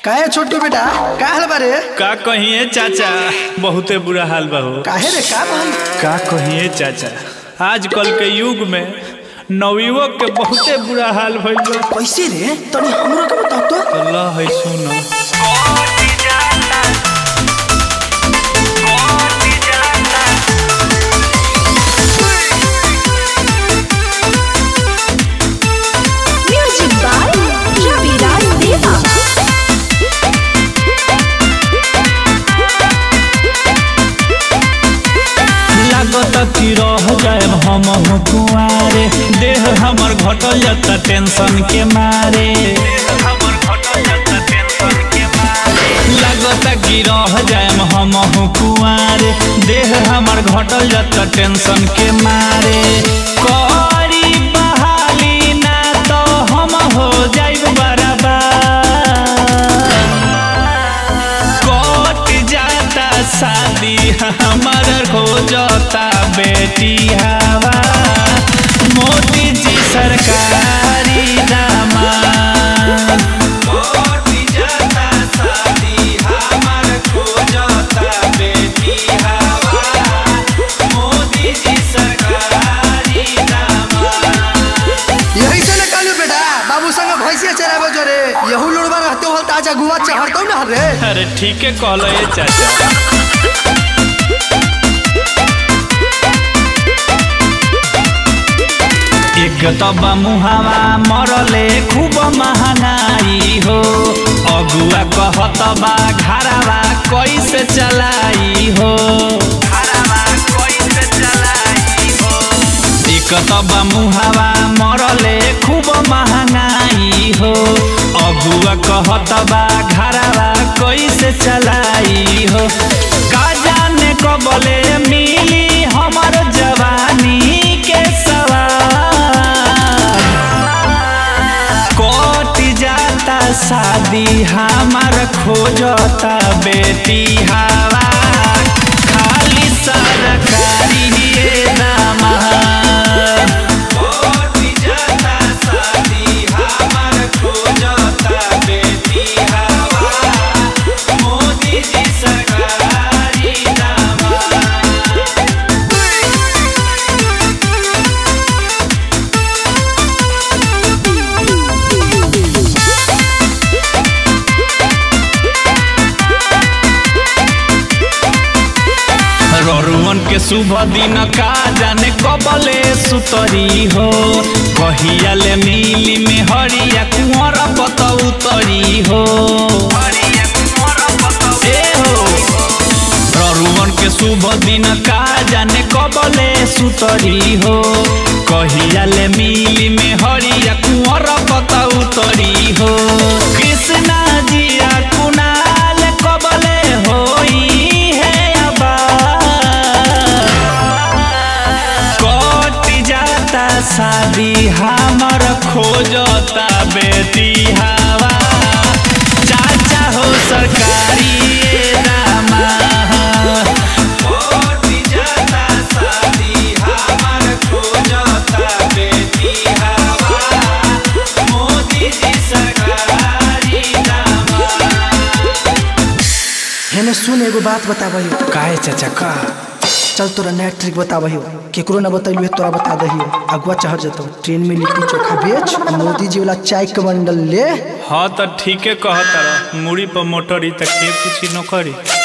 काहे छोटू बेटा का हाल बारे का कहिए चाचा बहुते बुरा हाल बा हो काहे रे का भाई का कहिए चाचा आजकल के युग में नवयुवक के बहुते बुरा हाल भइल बा कैसे रे तनी हमरो के बताओ तो तो ल है सुनो Music by Raviram Deva. लागत कि रह जाए हम कुआरे देह हमर घटल जाता टेंशन के मारे लागत कि रह जाए हम कुआरे देह हमर घटल जाता टेंशन के मारे करी बहाली ना तो हम हो जाइब बराबर कट जाता शादी हमार हो जाता बेटी हवा मोदी जी सरकारी दामाद कट जाता शादी हमार हो जाता बेटी हवा मोदी जी सरकारी दामाद यही से न कालू बेटा बाबू संग भैंसिया चराबो जोरे यहू लुड़वा रहते हो ताजा गुआ चढ़तो ना रे अरे ठीक है कहलो ये चाचा एक तबा मुहावा मरले खूब महंगाई हो अगुआ कहत बा घरावा कैसे चलाई हो एक तबा मुहावा मरले खूब महंगाई हो अगुआ कहत बा घरावा कैसे चलाई हो का जाने कबले मिली हमर जवानी के सवाल कट जाता शादी हमार खोजता बेटी हवा खाली सरकारी ये दामाद कट जाता शादी हमार खोजता बेटी हवा मोदी जी सरकारी दामाद ररुअन के शुभ दिन का जाने कबले सुतरी हो कहिया ले मिली में हरिया कुंवर पत उतरी हो ए हो ररुअन के शुभ दिन का जाने कबले सुतरी हो कहिया ले मिली में हरिया कुंवर पत उतरी हो कृष्णा जिया कुनाल कबले होई है आबाद कट जाता शादी हमर खोजता बेटी हवा चाचा हो सरकारी दामाद कट जाता शादी हमर खोजता बेटी हवा मोदी जी सरकारी दामाद हेने सुन एगो बात बताबही काहे चाचा का चल तोरा नया ट्रिक बताबही केकरो ना बतैलू है तोरा बता दही अगुआ चढ़ जतो ट्रेन में लिट्टी चोखा बेच आ मोदी जी वाला चाय के बंडल ले हाँ तो ठीके कहता मुड़ी पर मोटरी तक के पूछी नौकरी